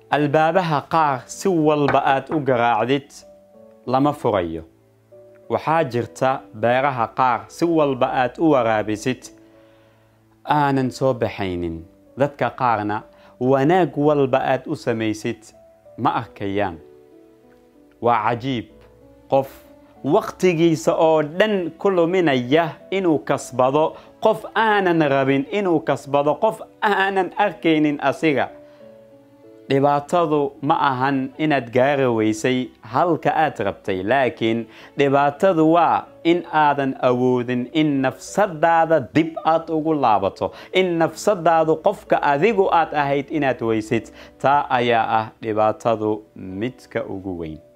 albaabaha qaar si walba aad u garaacdid lama furayo waxaa jirta beeraha qaar si walba aad u waraabisid aanan soo baxaynin dadka qaarna wanaag walba aad u samaysid ma arkayaan waa cajiib qof wakhtigiisa oo dhan ku luminaya inuu kasbado qof aanan rabin inuu kasbado qof aanan arkaynin asiga dhibaatadu ma ahan inaad gaari weysay halka aad rabtay laakiin dhibaatadu waa in aadan awoodin in nafsadaada dib aad ugu laabato in nafsadaadu qofka adigu aad ahayd inaad weysid taa ayaa ah dhibaatadu midka ugu weyn